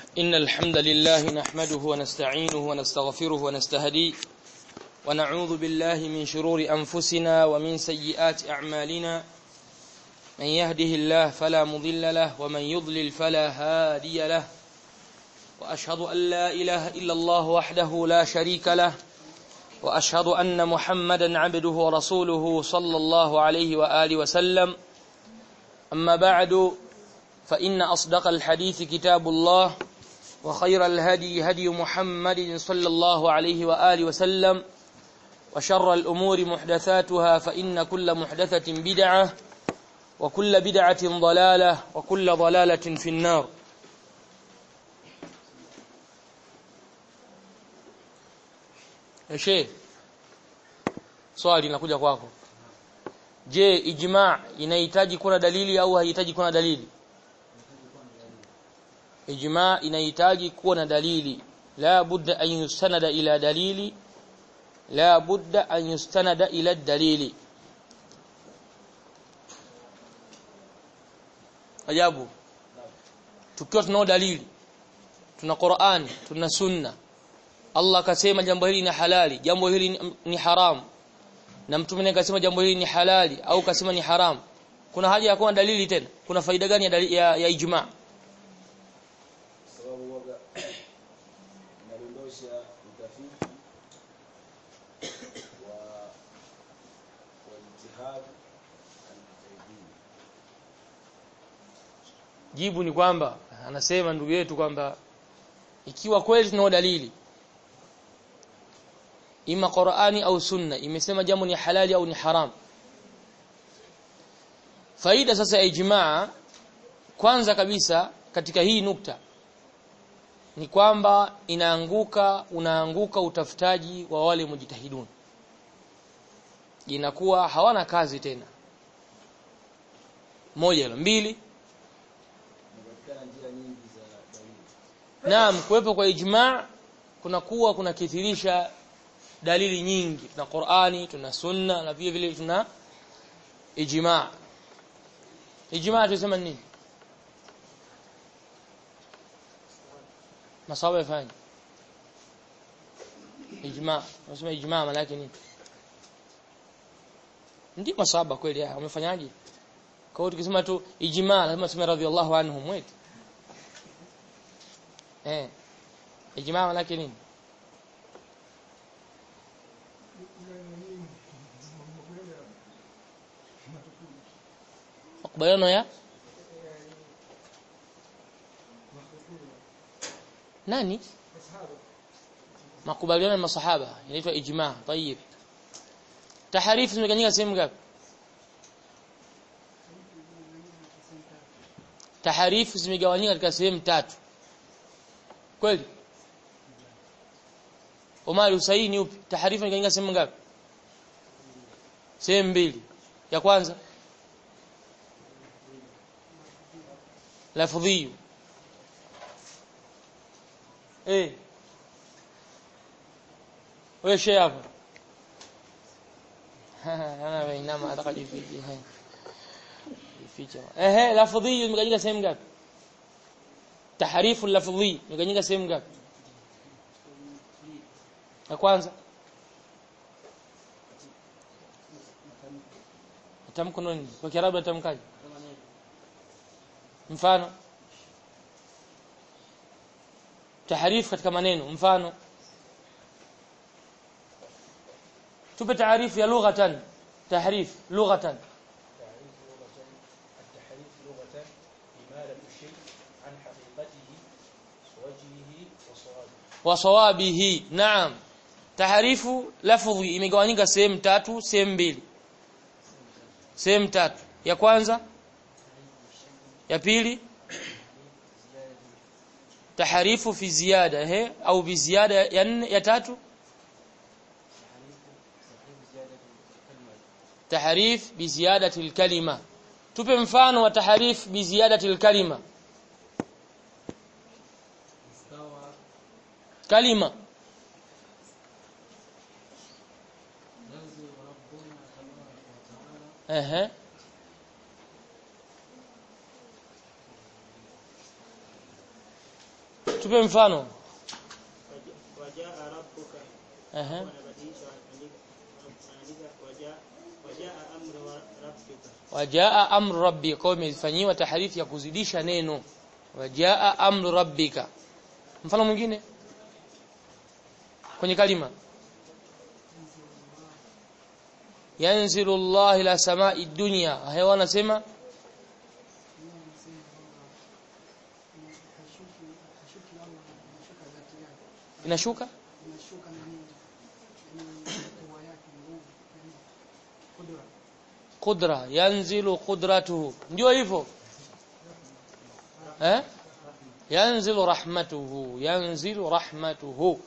إن الحمد لله نحمده ونستعينه ونستغفره ونستهديه ونعوذ بالله من شرور أنفسنا ومن سيئات أعمالنا من يهده الله فلا مضل له ومن يضلل فلا هادي له وأشهد أن لا إله إلا الله وحده لا شريك له وأشهد أن محمدا عبده ورسوله صلى الله عليه وآله وسلم أما بعد فإن أصدق الحديث كتاب الله وخير الهدي هدي محمد صلى الله عليه وآله وسلم وشر الأمور محدثاتها فإن كل محدثة بدعة وكل بدعة ضلالة وكل ضلالة في النار Sheikh swali linakuja kwako je ijma inahitaji kuwa na dalili au haihitaji kuwa na dalili ijma inahitaji kuwa na dalili la budda an yustanada ila dalili la budda an yustanada ila dalili ajabu tukiwa tunao dalili tuna Qur'an tuna sunna Allah akasema jambo hili ni halali jambo hili ni haramu na mtume akasema jambo hili ni halali au kasema ni haramu kuna haja ya kuwa dalili tena kuna faida gani ya, dalili, ya, ya ijma sababu waga inadondosha utafiti wa wa ijtihad al-mujtahidin jibu ni kwamba anasema ndugu yetu kwamba ikiwa kweli tunao dalili ima Qur'ani au Sunna imesema jambo ni halali au ni haram faida sasa ya ijmaa kwanza kabisa katika hii nukta ni kwamba inaanguka unaanguka utafutaji wa wale mujtahidun inakuwa hawana kazi tena moja hilo mbili inapatikana njia nyingi za dalili Naam, kuwepo kwa ijma' kunakuwa kunakithirisha dalili nyingi. Tuna Qur'ani, tuna Sunna na vile vile tuna ijma'. Ijma' tunasema nini? Masawa yafanye. Ijma', tunasema ijma' maana yake nini? Ndio masaba kweli haya, wamefanyaje? Kwa hiyo tukisema tu ijma' lazima tuseme radhiallahu anhum wetu. Eh. Ijmaa maana yake nini? Makubaliano ya nani? Makubaliano ya masahaba inaitwa ijmaa. Tayib. Taharifu zimeganyika sehemu ngapi? Taharifu zimegawanyika katika sehemu tatu. kweli Omar usahihi ni upi taharifa ikaingia sehemu ngapi sehemu mbili ya kwanza lafdhi eh wewe shehe hapo ana bainama atakajificha jificha ehe lafdhi imeganyika sehemu ngapi taharifu lafdhi imeganyika sehemu ngapi ya kwanza tamko nini kwa kiarabu natamkaje mfano taharifu katika maneno mfano tupe taarifu ya lughatan tahrif lughatan التحريف لغة إمالة الشيء عن حقيقته وجهه وصوابه wasawabihi naam taharifu lafdhi imegawanyika sehemu tatu sehemu mbili sehemu tatu ya kwanza ya pili taharifu fi ziyada he au bi ziyada ya nne ya tatu taharif bi ziyadati alkalima tupe mfano wa taharif bi ziyadati alkalima kalima ehe tupe mfano wajaa rabbuka ehe wanabadilisha wanaandika wajaa wajaa amru wa rabbika wajaa amru rabbika kwa hiyo imefanyiwa taharifi ya kuzidisha neno wajaa amru rabbika mfano mwingine kwenye kalima yanzilu Allah ila samai dunya hayo wanasema inashuka qudra yanzilu qudratuhu ndio hivyo eh yanzilu rahmatuhu yanzilu rahmatuhu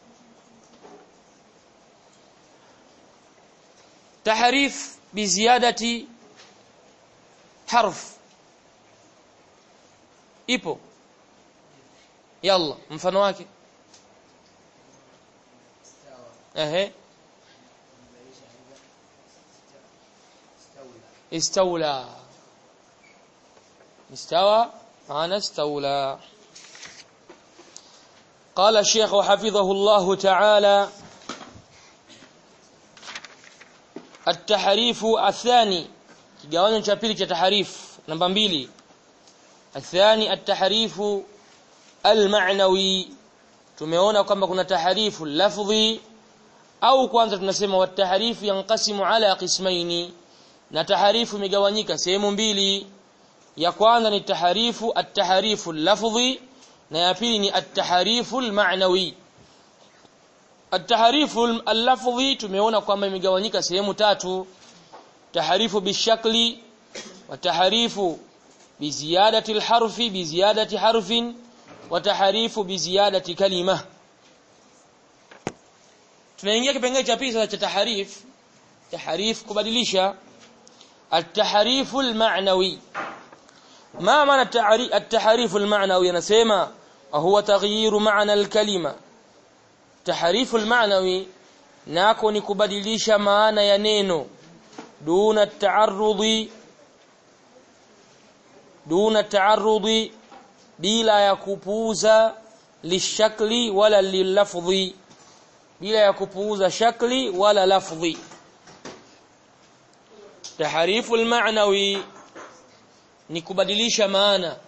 tahrif biziadati harf ipo yalla mfano wake ehe استولى استوى معنى استولى قال الشيخ حفظه الله تعالى التحريف الثاني kigawanyo cha pili cha tahrif namba mbili الثاني التحريف المعنوي tumeona kwamba kuna taharifu lafdhi au kwanza tunasema wataharifu yanqasimu ala qismaini na taharifu imegawanyika sehemu mbili ya kwanza ni taharifu at-taharifu lafdhi na ya pili ni at-taharifu al-ma'nawi at-taharifu al-lafdhi tumeona kwamba imegawanyika sehemu tatu taharifu bishakli wa taharifu biziyadati al-harfi biziyadati harfin wa taharifu biziyadati kalima tunaingia kipengele cha pili cha taharif taharif kubadilisha التحريف المعنوي ما معنى التحريف المعنوي نسمع وهو تغيير معنى الكلمة تحريف المعنوي nako ni kubadilisha maana ya neno duna taarrudi duna taarrudi bila ya kupuuza lishakli wala lilafdhi bila ya kupuuza shakli wala lafdhi taharifu almaanawi ni kubadilisha maana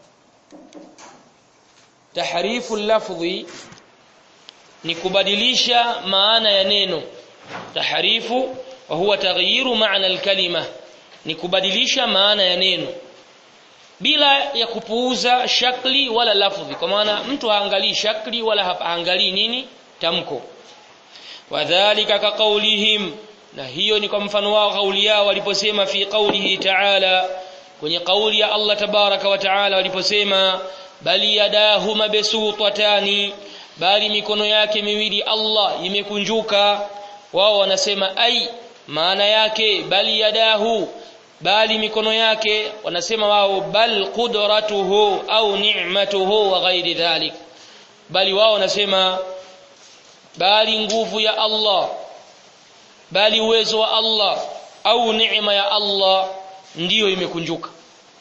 taharifu lafdhi ni kubadilisha maana ya neno taharifu wa huwa taghyiru maana alkalima ni kubadilisha maana ya neno bila ya kupuuza shakli wala lafdhi kwa maana mtu haangalii shakli wala haangalii nini tamko wadhālika ka qawlihim na hiyo ni kwa mfano wao kauli yao waliposema fi qawlihi ta'ala kwenye kauli ya Allah tabaraka wa ta'ala waliposema bali yadahu mabsutatani bali mikono yake miwili Allah imekunjuka wao wanasema ai maana yake bali yadahu bali mikono yake wanasema wao bal qudratuhu au ni'matuhu wa ghairi dhalik bali wao wanasema bali nguvu ya Allah bali uwezo wa Allah au neema ya Allah ndiyo imekunjuka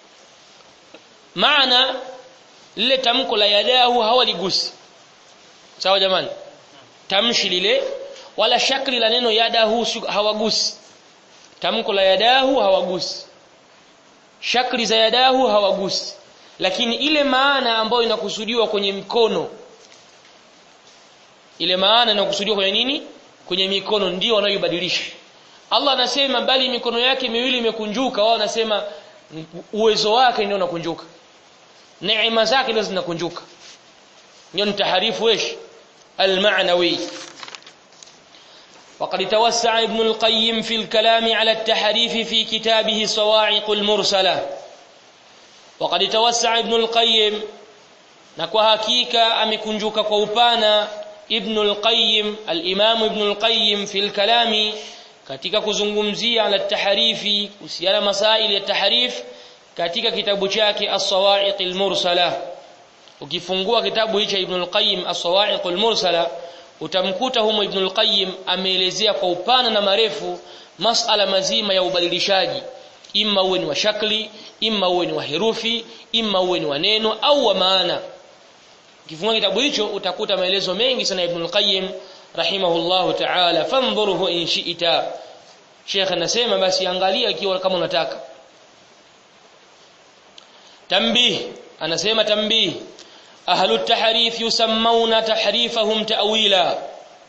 maana lile tamko la yadahu hawaligusi sawa jamani tamshi lile wala shakli la neno yadahu hawagusi tamko la yadahu hawagusi shakli za yadahu hawagusi lakini ile maana ambayo inakusudiwa kwenye mikono ile maana inakusudiwa kwenye nini kwenye mikono ndio wanayoibadilisha Allah anasema bali mikono yake miwili imekunjuka wao wanasema uwezo wake ndio unakunjuka neema zake ndio zinakunjuka ndio ni taharifu wesh المعنوي وقد توسع ابن القيم في الكلام على التحريف في كتابه صواعق المرسلة وقد توسع ابن القيم نكو حقيقة أمكنجوك كوبانا ابن القيم الإمام ابن القيم في الكلام katika kuzungumzia ala taharifi kuhusiana masaili ya taharif katika kitabu chake as-sawa'iq al-mursala ukifungua kitabu hicho Ibn al-Qayyim as-sawa'iq al-mursala utamkuta humo Ibn al-Qayyim ameelezea kwa upana na marefu masala mazima ya ubadilishaji imma uwe ni wa shakli imma uwe ni wa herufi imma uwe ni wa neno au wa maana ukifungua kitabu hicho utakuta maelezo mengi sana Ibn al-Qayyim rahimahullahu ta'ala fanzuruhu in shi'ta Sheikh anasema basi angalia ikiwa kama unataka tambih anasema tambih ahlu tahrif yusammuna tahrifahum ta'wila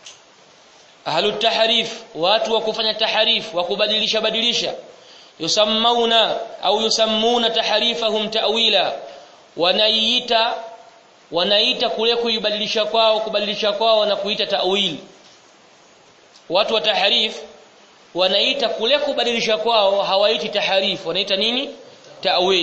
ahlu tahrif watu wa kufanya tahrif wa kubadilisha badilisha yusammuna au yusammuna tahrifahum ta'wila wanaita wanaita kule kuibadilisha kwao kubadilisha kwao na kuita ta'wil watu wa tahrif wanaita kule kubadilisha kwao hawaiti tahrif wanaita nini ta'wil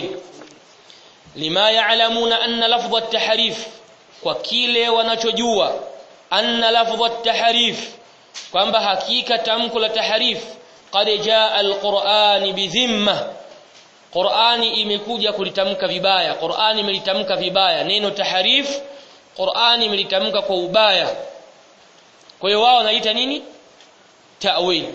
lima ya'lamuna anna lafdha at-tahrif kwa kile wanachojua anna lafdha at-tahrif kwamba hakika tamko la tahrif qad jaa al-Qur'an bidhimma Qur'ani imekuja kulitamka vibaya Qur'ani imelitamka vibaya neno tahrif Qur'ani imelitamka kwa ubaya kwa hiyo wao wanaita nini ta'wil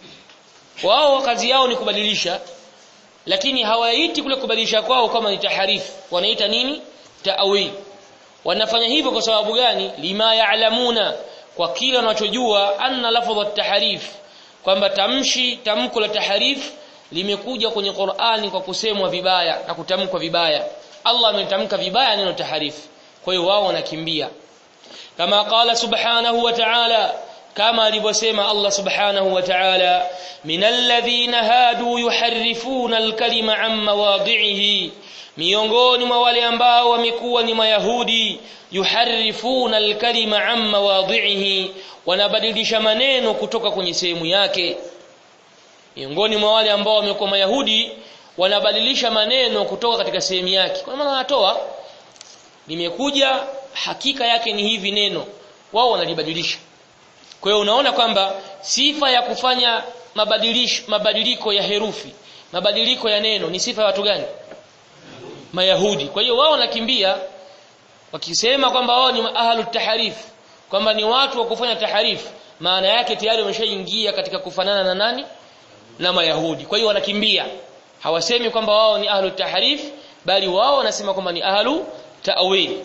wao kazi yao ni kubadilisha lakini hawaiti kule kubadilisha kwao kama ni taharifu wanaita nini ta'wil wanafanya hivyo kwa sababu gani lima ya'lamuna kwa kila wanachojua anna lafdhu at-tahrif kwamba tamshi tamko la tahrif limekuja kwenye Qur'ani kwa kusemwa vibaya na kutamkwa vibaya Allah ametamka vibaya neno tahrif kwa hiyo wao wanakimbia kama qala subhanahu wa ta'ala kama alivyosema Allah subhanahu wa ta'ala minal ladhina hadu yuharrifuna al-kalima an mawadhi'ihi miongoni mwa wale ambao wamekuwa ni mayahudi yuharrifuna al-kalima an mawadhi'ihi wanabadilisha maneno kutoka kwenye sehemu yake miongoni mwa wale ambao wamekuwa mayahudi wanabadilisha maneno kutoka katika sehemu yake kwa maana wanatoa limekuja hakika yake ni hivi neno wao wanalibadilisha kwa hiyo unaona kwamba sifa ya kufanya mabadilisho mabadiliko ya herufi mabadiliko ya neno ni sifa ya watu gani mayahudi kwa hiyo wao wanakimbia wakisema kwamba wao ni ahlu taharif kwamba ni watu wa kufanya taharif maana yake tayari wameshaingia katika kufanana na nani na mayahudi kwa hiyo wanakimbia hawasemi kwamba wao ni ahlu taharif bali wao wanasema kwamba ni ahlu ta'wil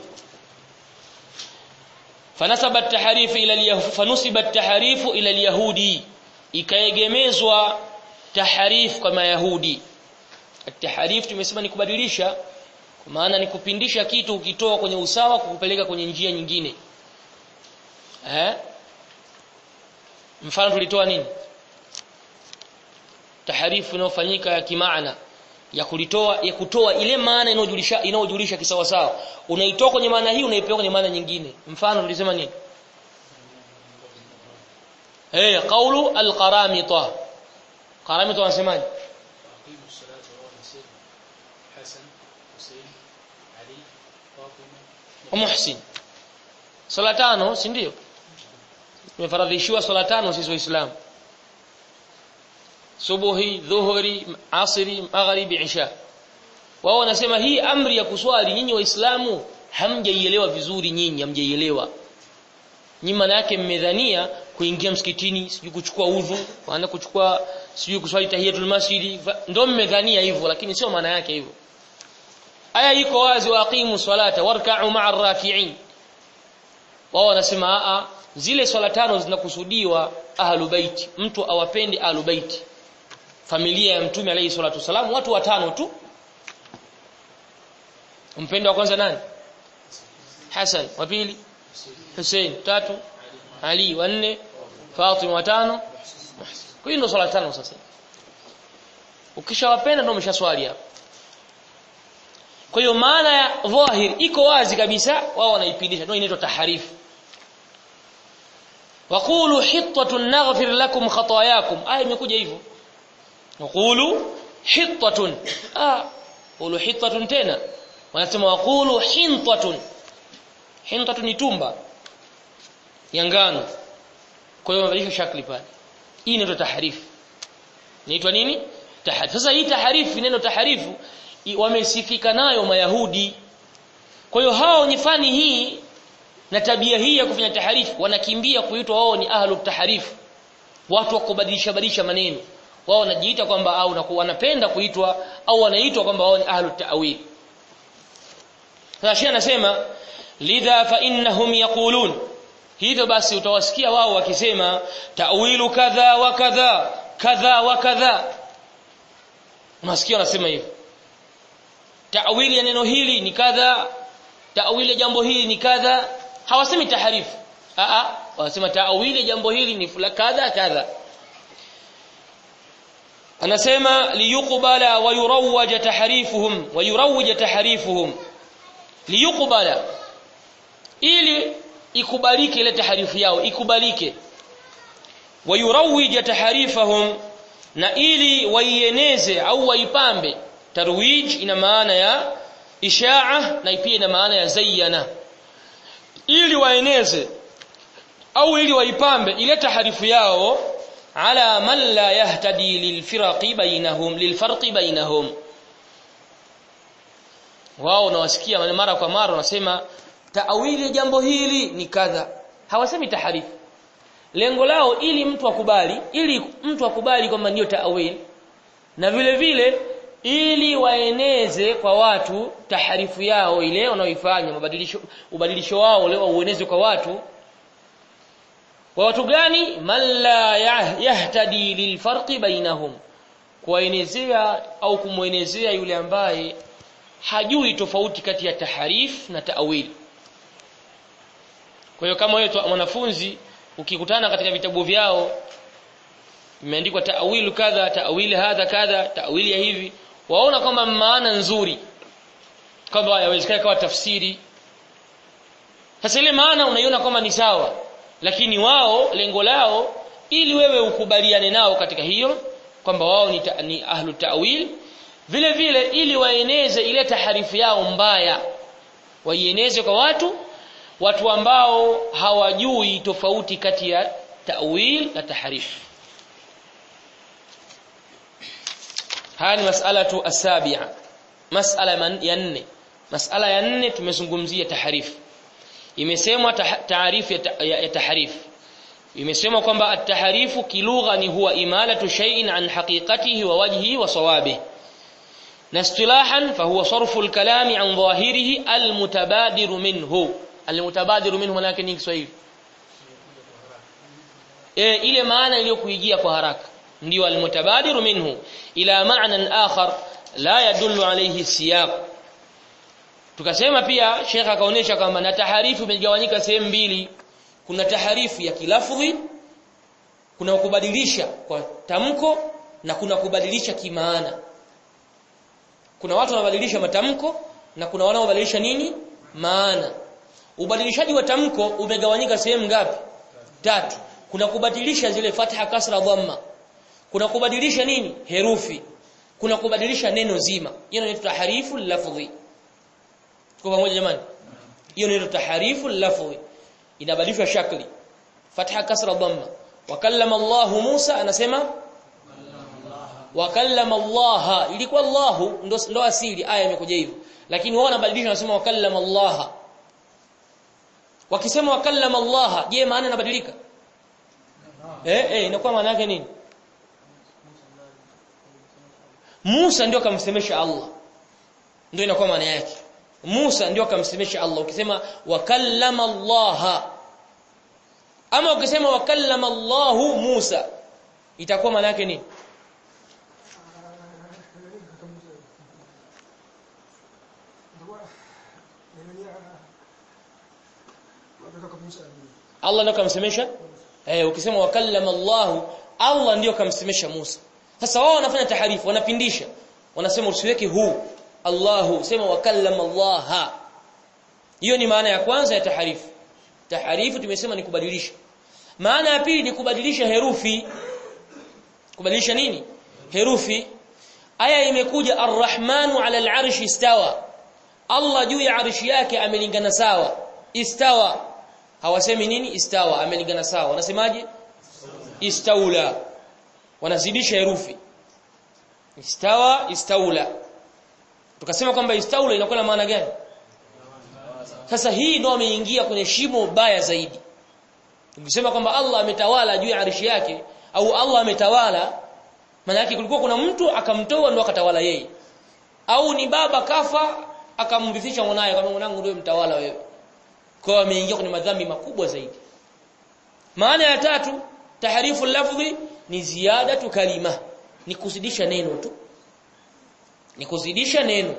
fanasaba at-tahrif ila al-yahudi fanusiba at-tahrif ila al-yahudi ikaegemezwa tahrif kwa mayahudi at-tahrif tumesema ni kubadilisha kwa maana ni kupindisha kitu ukitoa kwenye usawa kukupeleka kwenye njia nyingine eh mfano tulitoa nini taharifu inayofanyika ya kimaana ya kulitoa ya kutoa ile maana inayojulisha inayojulisha kisawa sawa unaitoa kwenye maana hii unaipeleka kwenye maana nyingine mfano tulisema nini eh qawlu alqaramita qaramita wanasemaje muhsin sala tano si ndio tumefaradhishiwa sala tano sisi waislamu subuhi dhuhuri asri magharibi isha wao wanasema hii amri ya kuswali nyinyi waislamu hamjaielewa vizuri nyinyi hamjaielewa nyinyi maana yake mmedhania kuingia msikitini sijui kuchukua udhu maana kuchukua sijui kuswali tahiyatul masjidi ndio mmedhania hivyo lakini sio maana yake hivyo aya iko wazi waqimu salata warka'u ma'ar raki'in wao wanasema a zile swala tano zinakusudiwa ahlu baiti mtu awapende ahlu baiti familia ya mtume alayhi salatu wasalam watu watano tu mpendo wa kwanza nani Hassan wa pili Hussein tatu Ali wa nne Fatima wa tano kwa hiyo ndio swala tano sasa ukishawapenda ndio umeshaswali hapo kwa hiyo maana ya dhahir iko wazi kabisa wao wanaipindisha ndio inaitwa taharifu waqulu hittatun naghfir lakum khatayakum aya imekuja hivyo waqulu hittatun ah qulu hittatun tena wanasema waqulu hintatun hintatun ni tumba ya ngano kwa hiyo mabadilisho shakli pale hii inaitwa taharifu inaitwa nini taharifu sasa hii taharifu neno taharifu wamesifika nayo mayahudi kwa hiyo hao wenye fani hii na tabia hii ya kufanya taharifu wanakimbia kuitwa wao ni ahlu taharifu watu wa kubadilisha badilisha maneno wao wanajiita kwamba au na wanapenda kuitwa au wanaitwa kwamba wao ni ahlu ta'wil sasa shi anasema lidha fa innahum yaqulun hivyo basi utawasikia wao wakisema ta'wilu kadha wa kadha kadha wa kadha unasikia wanasema hivyo ta'wili ya neno hili ni kadha ta'wili ya jambo hili ni kadha hawasemi taharifu a a wanasema ta'wili ya jambo hili ni fula kadha kadha anasema liyuqbala wa yurawwaja tahrifuhum wa yurawwaja tahrifuhum liyuqbala ili ikubalike ile taharifu yao ikubalike wa yurawwija taharifahum na ili waieneze au waipambe tarwij ina maana ya ishaa na pia ina maana ya zayyana ili waeneze au ili waipambe ile taharifu yao ala man la yahtadi lilfiraqi bainahum lilfarqi bainahum wao nawasikia mara kwa mara wanasema taawili jambo hili ni kadha hawasemi taharifu lengo lao ili mtu akubali ili mtu akubali kwamba ndio taawili na vile vile ili waeneze kwa watu taharifu yao ile wanaoifanya mabadilisho ubadilisho wao leo ueneze kwa watu kwa watu gani man la yahtadi lilfarqi bainahum kuwaenezea au kumwenezea yule ambaye hajui tofauti kati ya taharif na taawili kwa hiyo kama wewe mwanafunzi ukikutana katika vitabu vyao imeandikwa ta'wilu kadha ta'wili hadha kadha ta'wili ya hivi waona kwamba maana nzuri kwamba yawezekana kawa tafsiri sasa ile maana unaiona kwamba ni sawa lakini wao lengo lao ili wewe ukubaliane nao katika hiyo kwamba wao ni, ta, ni ahlu ta'wil vile vile ili waeneze ile taharifu yao mbaya waieneze kwa watu watu ambao hawajui tofauti kati ya ta'wil na tahrif haya ni mas'alatu as-sabi'a mas'ala ya nne mas'ala ya nne tumezungumzia tahrif imesemwa taarifu ya tahrif imesemwa kwamba at-tahrifu kilugha ni huwa imalatu shay'in an haqiqatihi wa wajhihi wa sawabihi na istilahan fahuwa sarfu al-kalami an dhahirihi al-mutabadiru minhu almutabadiru minhu maana yake ni Kiswahili e, ile maana iliyokuijia kwa haraka ndio almutabadiru minhu ila ma'nan akhar la yadullu alayhi siyaq tukasema pia Sheikh akaonesha kwamba na taharifu imegawanyika sehemu mbili kuna taharifu ya kilafdhi kuna kubadilisha kwa tamko na kuna kubadilisha kimaana kuna watu wanabadilisha matamko na kuna wanaobadilisha nini maana ubadilishaji wa tamko umegawanyika sehemu ngapi tatu kuna kubadilisha zile fatha kasra dhamma kuna kubadilisha nini herufi kuna kubadilisha neno zima hiyo inaitwa taharifu lafdhi kwa pamoja jamani hiyo inaitwa taharifu lafdhi inabadilishwa shakli fatha kasra dhamma wakallama Allah Musa anasema wakallama Allah ilikuwa Allah ndo ndo asili aya imekuja hivyo lakini wao wanabadilisha wanasema wakallama Allah wakisema wakallama Allah je maana inabadilika eh eh inakuwa maana yake nini Musa ndio akamsemesha Allah ndio inakuwa maana yake Musa ndio akamsemesha Allah ukisema wakallama Allah ama ukisema wakallama Allah Musa itakuwa maana yake nini Allah ndio kamsemesha eh ukisema wakallama Allah Allah ndio kamsemesha Musa sasa wao wanafanya taharifu wanapindisha wanasema usiweke hu Allahu sema wakallama Allah hiyo ni maana ya kwanza ya taharifu taharifu tumesema ni kubadilisha maana ya pili ni kubadilisha herufi kubadilisha nini herufi aya imekuja arrahmanu ala al'arshi istawa Allah juu ya arshi yake amelingana sawa istawa hawasemi nini istawa amelingana sawa wanasemaje istaula wanazidisha herufi istawa istaula tukasema kwamba istaula inakuwa na maana gani sasa hii ndio ameingia kwenye shimo baya zaidi tukisema kwamba Allah ametawala juu ya arshi yake au Allah ametawala maana yake kulikuwa kuna mtu akamtoa ndo akatawala yeye au ni baba kafa akamrithisha mwanae kama mwanangu ndio mtawala wewe kwa wameingia kwenye madhambi makubwa zaidi maana ya tatu tahrifu lafdhi ni ziyadatu kalima ni kuzidisha neno tu ni kuzidisha neno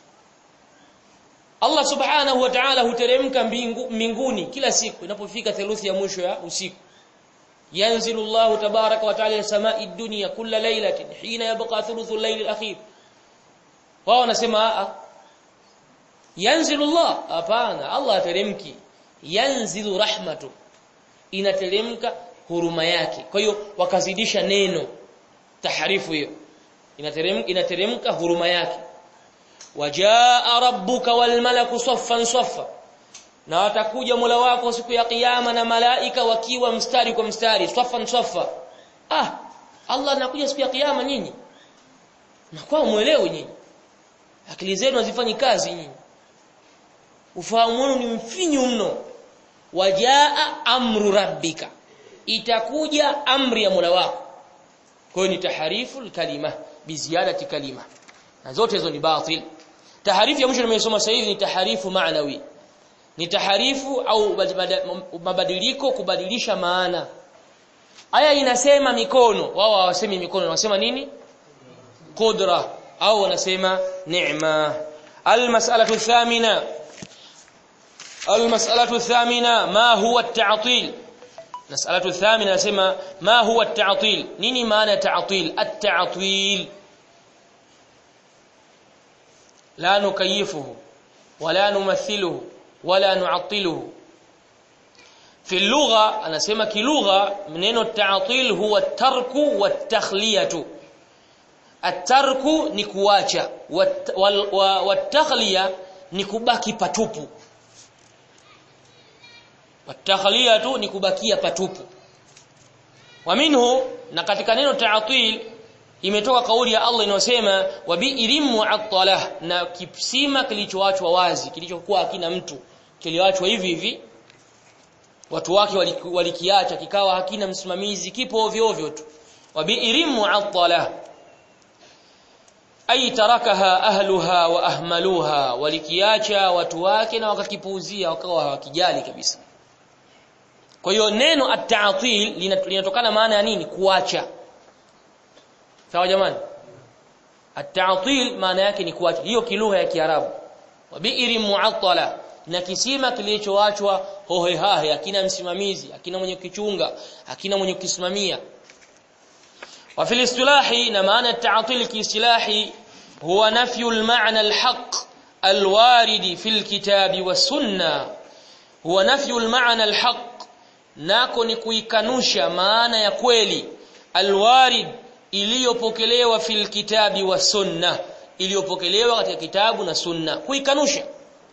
Allah subhanahu wa ta'ala huteremka mbingu, mbinguni kila siku inapofika theluthi ya mwisho ya usiku yanzilu Allahu tabaraka wa ta'ala samai dunya kulla laylatin hina yabqa thuluthu al-layl al-akhir wao wanasema a yanzilu Allah hapana Allah ateremki yanzilu rahmatu inateremka huruma yake kwa hiyo wakazidisha neno taharifu hiyo inateremka inateremka huruma yake wajaa rabbuka wal malaku saffan saffa na watakuja Mola wako siku ya kiyama na malaika wakiwa mstari kwa mstari saffan saffa ah Allah anakuja siku ya kiyama nyinyi na kwa muelewe nyinyi akili zenu hazifanyi kazi nyinyi ufahamu wenu ni mfinyu mno wajaa amru rabbika itakuja amri ya Mola wako kwa hiyo ni taharifu kalima biziadati kalima na zote hizo ni batil taharifu ya mwisho nimesoma sasa hivi ni taharifu maanawi ni taharifu au mabadiliko kubadilisha maana aya inasema mikono wao hawasemi mikono wanasema nini qudra au wanasema neema almas'alatu thamina المسألة الثامنة ما هو التعطيل مسألة الثامنة نسمى ما هو التعطيل نيني معنى تعطيل التعطيل لا نكيفه ولا نمثله ولا نعطله في اللغة أنا سمى كلغة منين التعطيل هو الترك والتخلية الترك نكواcha والتخلية nikubaki patupu watakhliyatu ni kubakia patupu wa minhu na katika neno ta'til imetoka kauli ya Allah inayosema wa bi'irim mu'attalah na kisima kilichoachwa wazi kilichokuwa hakina mtu kiliachwa hivi hivi watu wake walikiacha kikawa hakina msimamizi kipo ovyo ovyo tu wa bi'irim mu'attalah ay tarakaha ahluha wa ahmaluha walikiacha watu wake na wakakipuuzia wakawa hawakijali kabisa kwa hiyo neno at-ta'til linatokana maana ya nini kuacha sawa jamani at-ta'til maana yake ni kuacha hiyo kilugha ya kiarabu wa bi'ri mu'attala na kisima kilichoachwa hohe hahe hakina msimamizi hakina mwenye kichunga hakina mwenye kukisimamia wa fil istilahi na maana at-ta'til kiistilahi huwa nafyu al-ma'na al-haqq al-warid fil kitabi was sunnah huwa nafyu al-ma'na al-haqq nako ni kuikanusha maana ya kweli alwarid iliyopokelewa fil kitabi wa sunna iliyopokelewa katika kitabu na sunna kuikanusha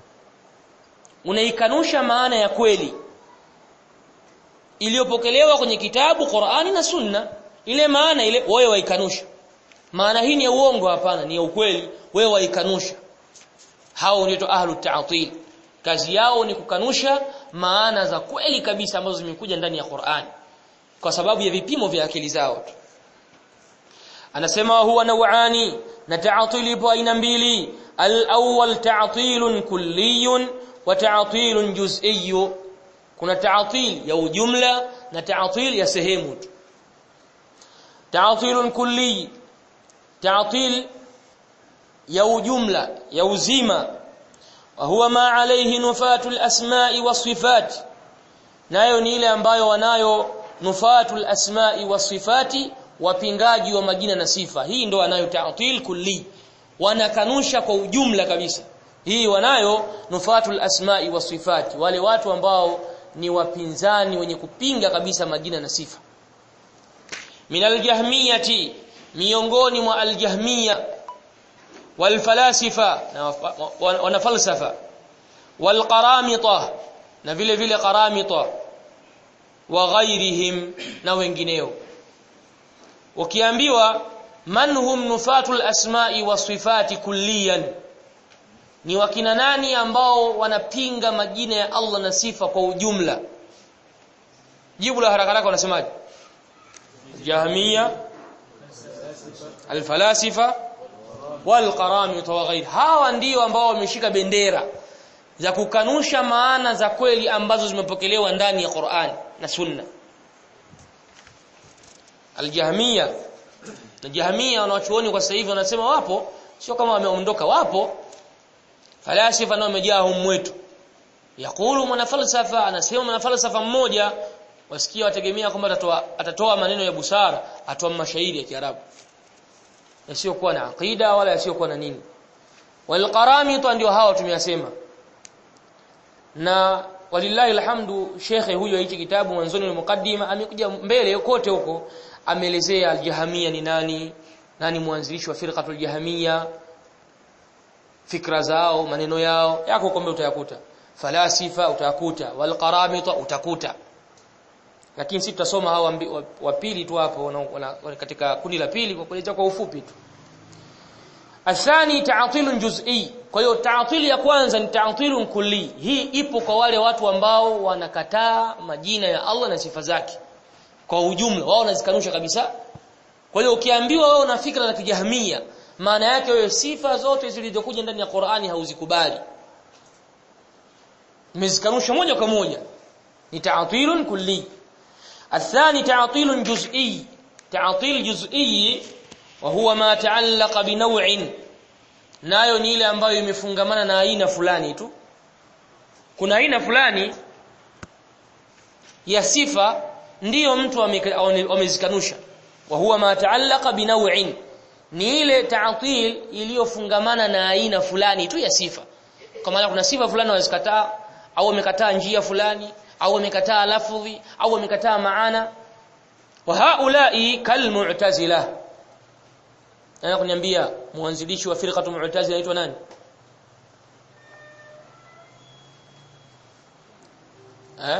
unaikanusha maana ya kweli iliyopokelewa kwenye kitabu Qur'ani na sunna ile maana ile wewe waikanusha maana hii ni ya uongo hapana ni ya ukweli wewe waikanusha hao ndio ahlu ta'til kazi yao ni kukanusha maana za kweli kabisa ambazo zimekuja ndani ya Qur'an kwa sababu ya vipimo vya akili zao tu anasema huwa nawani na ta'til ipo aina mbili al-awwal ta'tilun kulliyun wa ta'tilun juz'iyyun kuna ta'til ya ujumla na ta'til ya sehemu tu ta'tilun kulli ta'til ya ujumla ya uzima وهو ما عليه نفاة الأسماء والصفات nayo ni ile ambayo wanayo nufatul asma'i wasifati wapingaji wa majina na sifa hii ndo wanayo ta'til kulli wanakanusha kwa ujumla kabisa hii wanayo nufatul asma'i wasifati wale watu ambao ni wapinzani wenye kupinga kabisa majina na sifa minal jahmiyati miongoni mwa aljahmiya والفلاسفه wanafalsafa walqaramita na vile vile qaramita wa ghairihim na wengineo ukiambiwa man hum nufatul asma'i wasifati kulliyan ni wakina nani ambao wanapinga majina ya Allah na sifa kwa ujumla jibu la haraka haraka wanasemaje jahmiya alfalasifa walqaramita wa ghair hawa ndio ambao wameshika bendera za kukanusha maana za kweli ambazo zimepokelewa ndani ya Qur'an na Sunna Al-Jahmiya na Jahmiya wanachuoni kwa sasa hivi wanasema wapo sio kama wameondoka wapo falasifa nao wamejaa humu wetu yakulu mwanafalsafa anasema mwanafalsafa mmoja wasikia wategemea kwamba atatoa atatoa maneno ya busara atoa mashairi ya Kiarabu yasiyokuwa na aqida wala yasiyokuwa na nini walqaramita ndio hao tumeyasema na walillahi alhamdu shekhe huyo hichi kitabu mwanzoni wa mukaddima amekuja mbele kote huko ameelezea aljahamia ni nani nani mwanzilishi wa firqatul jahamia fikra zao maneno yao yako kombe utayakuta falasifa utayakuta walqaramita utakuta lakini sisi tutasoma hao wa pili tu hapo katika kundi la pili kwa kueleza kwa ufupi tu athani ta'tilun juz'i kwa hiyo ta'til ya kwanza ni ta'tilun kulli hii ipo kwa wale watu ambao wanakataa majina ya Allah na sifa zake kwa ujumla wao wanazikanusha kabisa kwa hiyo ukiambiwa wewe una fikra za kijahmia maana yake wewe sifa zote zilizokuja ndani ya Qur'ani hauzikubali umezikanusha moja kwa moja ni ta'tilun kulli الثاني تعطيل جزئي تعطيل جزئي وهو ما تعلق بنوع nayo ni ile ambayo imefungamana na aina fulani tu kuna aina fulani ya sifa ndiyo mtu amezikanusha wa huwa ma ta'allaqa binaw'in ni ile ta'til iliyofungamana na aina fulani tu ya sifa kwa maana kuna sifa fulani wazikataa au wamekataa njia fulani au wamekataa lafdhi au wamekataa maana wa haula'i kalmu'tazila na kuniambia mwanzilishi wa firqatu mu'tazila anaitwa nani eh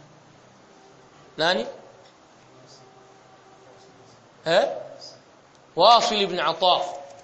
nani eh واصل ibn Ata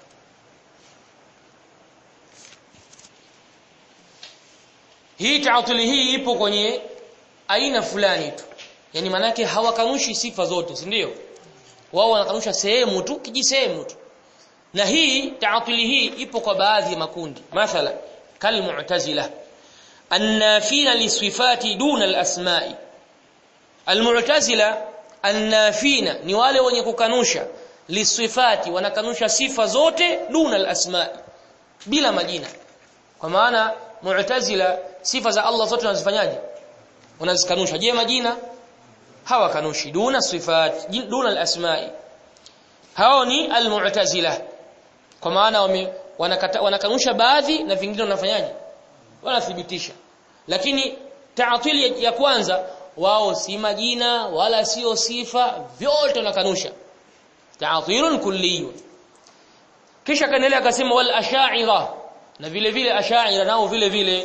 hii taatili hii ipo kwenye aina fulani tu yani manake hawakanushi sifa zote si ndio wao wanakanusha sehemu tu kijisehemu tu na hii taatili hii ipo kwa baadhi ya makundi mathala kal mu'tazila annafina lisifati duna alasma'i almu'tazila annafina ni wale wenye kukanusha lisifati wanakanusha sifa zote duna alasma'i bila majina kwa maana mu'tazila sifa za Allah zote wanazifanyaje wanazikanusha je majina hawakanushi duna sifat duna alasma'i hao ni almu'tazila kwa maana wanakanusha baadhi na vingine wanafanyaje wanathibitisha lakini ta'til ya kwanza wao si majina wala sio sifa vyote wanakanusha ta'tilun kulliyun kisha kaendelea akasema wal ash'ira na vile vile ash'ira nao vile vile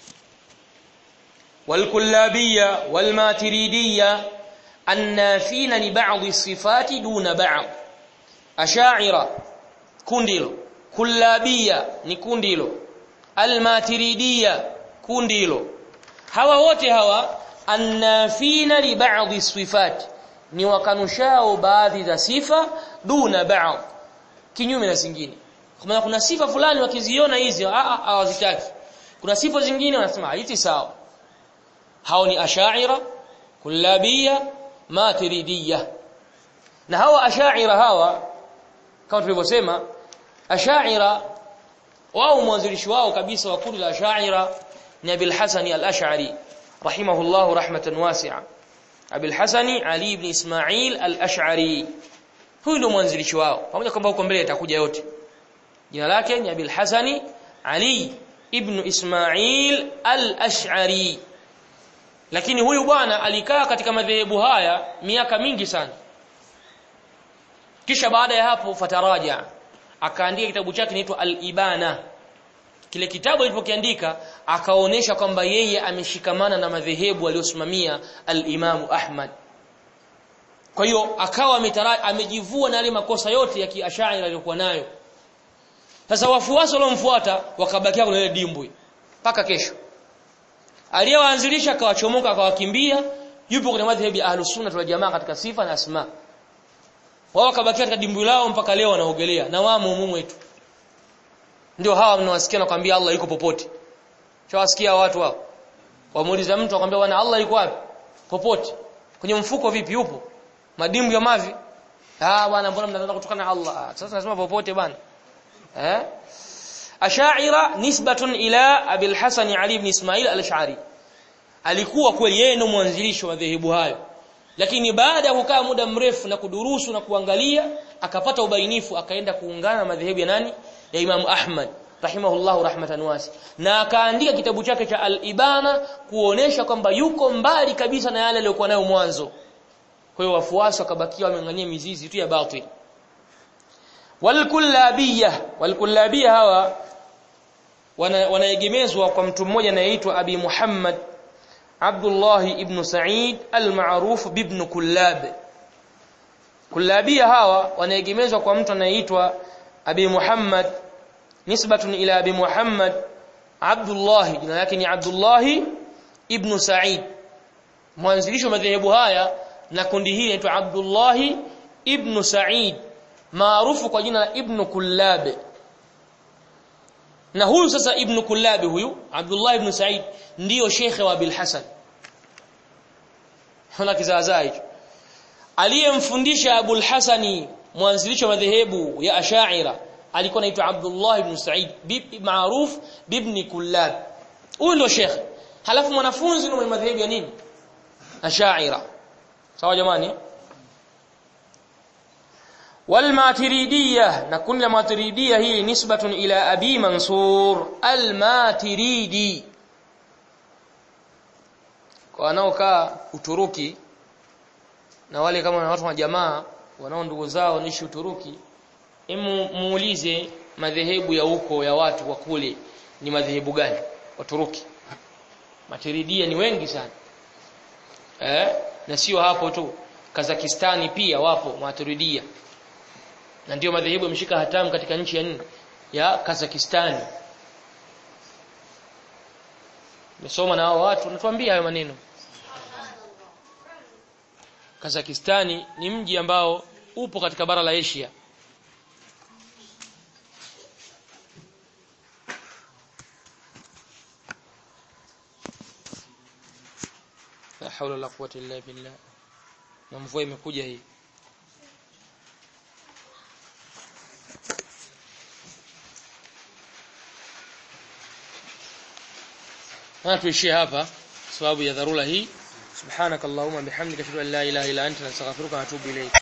والكلابية والماتريدية النافين لبعض الصفات دون بعض أشاعرة كنديلو كلابية نكنديلو الماتريدية كنديلو hawa wote hawa annafina li ba'dhi sifat ni wakanushao baadhi za sifa duna ba'd kinyume na zingine kwa maana kuna sifa fulani wakiziona hizi hawazitaki kuna sifa zingine wanasema hizi sawa hao ni ashaira kullabia matiridia na hawa ashaira hawa kama tulivyosema ashaira wao mwanzilishi wao kabisa wa kundi la ashaira ni Abil Hasan al-Ash'ari rahimahullah rahmatan wasi'a Abil Hasan Ali ibn Ismail al-Ash'ari huyu ndio mwanzilishi wao pamoja kwamba huko mbele itakuja yote jina lake ni Abil Hasan Ali ibn Ismail al-Ash'ari lakini huyu bwana alikaa katika madhehebu haya miaka mingi sana kisha baada ya hapo fataraja akaandika kitabu chake kinaitwa al-Ibana kile kitabu alipokiandika akaonesha kwamba yeye ameshikamana na madhehebu aliyosimamia al-Imam Ahmad kwa hiyo akawa amejivua na yale makosa yote ya kiashairi aliyokuwa nayo sasa wafuasi waliomfuata wakabakia kwenye ile dimbwi mpaka kesho aliyewaanzilisha akawachomoka akawakimbia yupo kwenye madhhabi ya ahlus sunna wal jamaa katika sifa na asma wao wakabakia katika dimbwi lao mpaka leo wanaogelea na wamo mumu wetu ndio hawa mnawasikia nakwambia Allah yuko popote Chawasikia watu hao. Wamuuliza mtu akwambia bwana Allah yuko wapi? Popote. Kwenye mfuko vipi yupo? Madimbu ya mavi? Ah bwana mbona mnataka kutokana na Allah? Sasa nasema popote bwana. Eh? Ash'ira nisbatun ila Abil Hasan Ali ibn Ismail al-Ash'ari. Alikuwa kweli yeye ndo mwanzilishi wa madhehebu hayo. Lakini baada ya kukaa muda mrefu na kudurusu na kuangalia akapata ubainifu akaenda kuungana na madhehebu ya nani? Ya Imam Ahmad rahimahullahu rahmatan wasi. Na akaandika kitabu chake cha Al-Ibana kuonesha kwamba yuko mbali kabisa na yale aliyokuwa nayo mwanzo. Kwa hiyo wafuasi wakabakia wameng'ania mizizi tu ya batil. Walkullabiyah walkullabiyah hawa wanaegemezwa wana kwa mtu mmoja anayeitwa Abi Muhammad Abdullah ibn Sa'id al-ma'ruf ibn Kullab Kullabiyah hawa wanaegemezwa kwa mtu anayeitwa Abi Muhammad nisbatun ila Abi Muhammad Abdullah jina lake ni Abdullah ibn Sa'id mwanzilishi wa madhehebu haya na kundi hili linaitwa Abdullah ibn Sa'id maarufu kwa jina la Ibn Kullab na huyu sasa Ibn Kullab huyu Abdullah ibn Sa'id ndiyo shekhe wa Abil Hasan hana kizaazaa hicho aliyemfundisha Abul Hasani mwanzilishi wa madhehebu ya Ash'ira alikuwa anaitwa Abdullah ibn Sa'id maarufu ibn Kullab huyu ndio shekhe halafu mwanafunzi ni madhehebu ya nini Ash'ira sawa jamani والماتريدية نكون الماتريدية هي نسبة إلى أبي منصور الماتريدي kwa wanaokaa Uturuki na wale kama watu wa jamaa wanao ndugu zao nishi Uturuki emu muulize madhehebu ya huko ya watu wa kule ni madhehebu gani Waturuki Matiridia ni wengi sana eh na sio hapo tu Kazakistani pia wapo Matiridia na ndio madhehebu yameshika hatamu katika nchi ya nne ya Kazakhstan. Nimesoma na hao watu natuambia hayo maneno. Kazakhstan ni mji ambao upo katika bara la Asia. La hawla la quwwata illa billah. Na mvua imekuja hii. na tuishie hapa sababu ya dharura hii subhanakallahumma bihamdika ashhadu an la ilaha illa anta astaghfiruka wa atubu ilayk